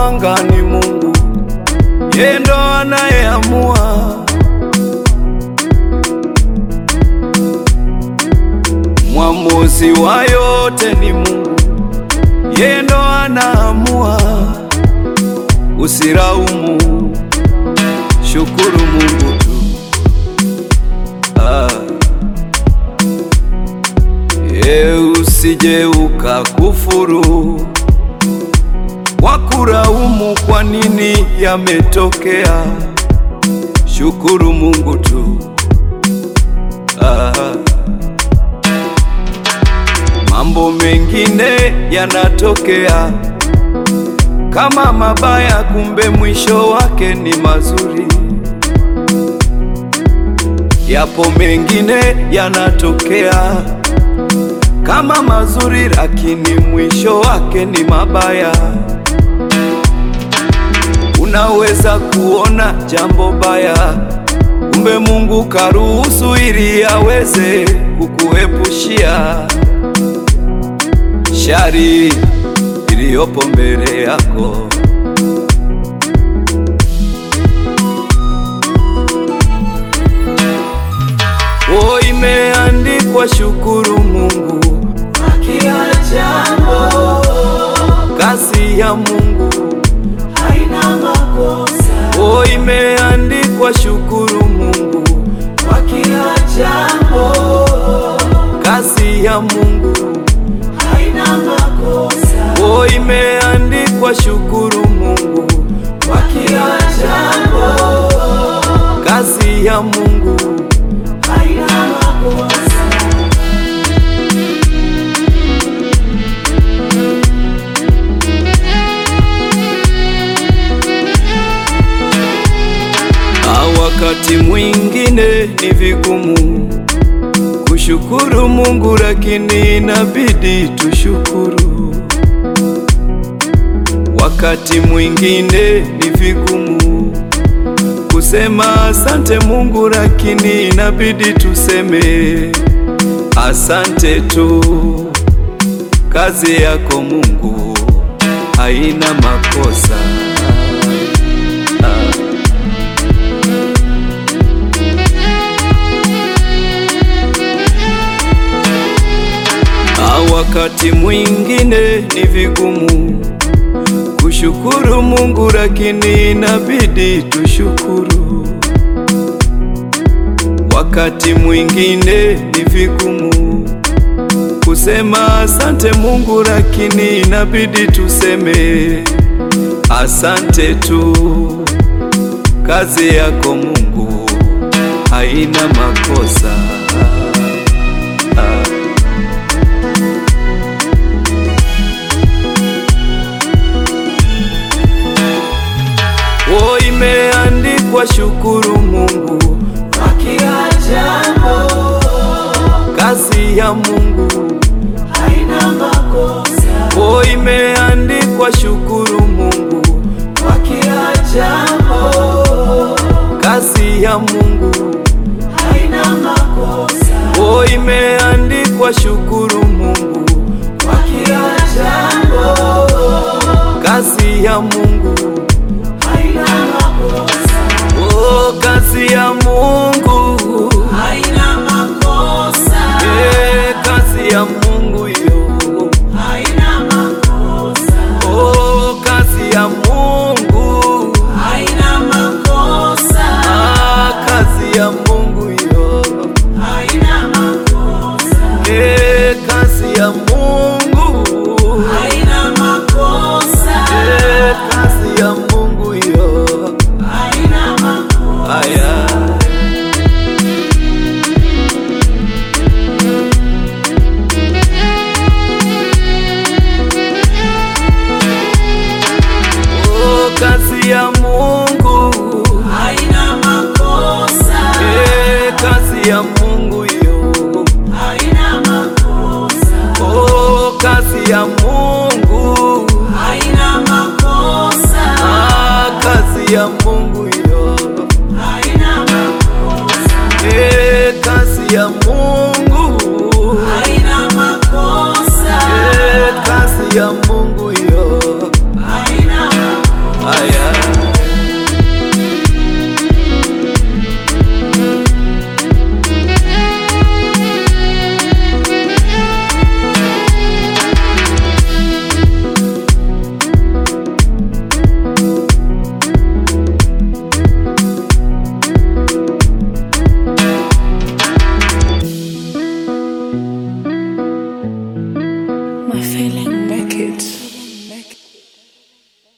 anga ni Mungu, yeye ndo anayeamua. Mwamuzi wa yote ni Mungu, yeye ndo anaamua. Usiraumu, shukuru Mungu tu. Ah. Ye, usije ukakufuru wakuraumu kwa nini yametokea. Shukuru Mungu tu. Ah. Mambo mengine yanatokea kama mabaya, kumbe mwisho wake ni mazuri. Yapo mengine yanatokea kama mazuri, lakini mwisho wake ni mabaya. Unaweza kuona jambo baya, kumbe Mungu karuhusu ili aweze kukuepushia shari iliyopo mbele yako. O, imeandikwa shukuru Mungu Kwa kila jambo kazi ya Mungu. haina makosa. O, imeandikwa shukuru Mungu Kwa kila jambo kazi ya Mungu. haina makosa. O, imeandikwa shukuru Mungu Kwa kila jambo kazi ya Mungu. haina makosa. Na wakati mwingine ni vigumu kushukuru Mungu, lakini inabidi tushukuru. Wakati mwingine ni vigumu kusema asante Mungu, lakini inabidi tuseme asante tu. Kazi yako Mungu haina makosa. Ah. Na wakati mwingine ni vigumu kushukuru Mungu, lakini inabidi tushukuru. Wakati mwingine ni vigumu kusema asante Mungu, lakini inabidi tuseme asante tu. Kazi yako Mungu haina makosa. Ah. O, imeandikwa shukuru Mungu, Kwa kila jambo kazi ya Mungu. haina makosa. O, imeandikwa shukuru Mungu, Kwa kila jambo kazi ya Mungu. haina makosa. O, imeandikwa shukuru Mungu, Kwa kila jambo kazi ya Mungu.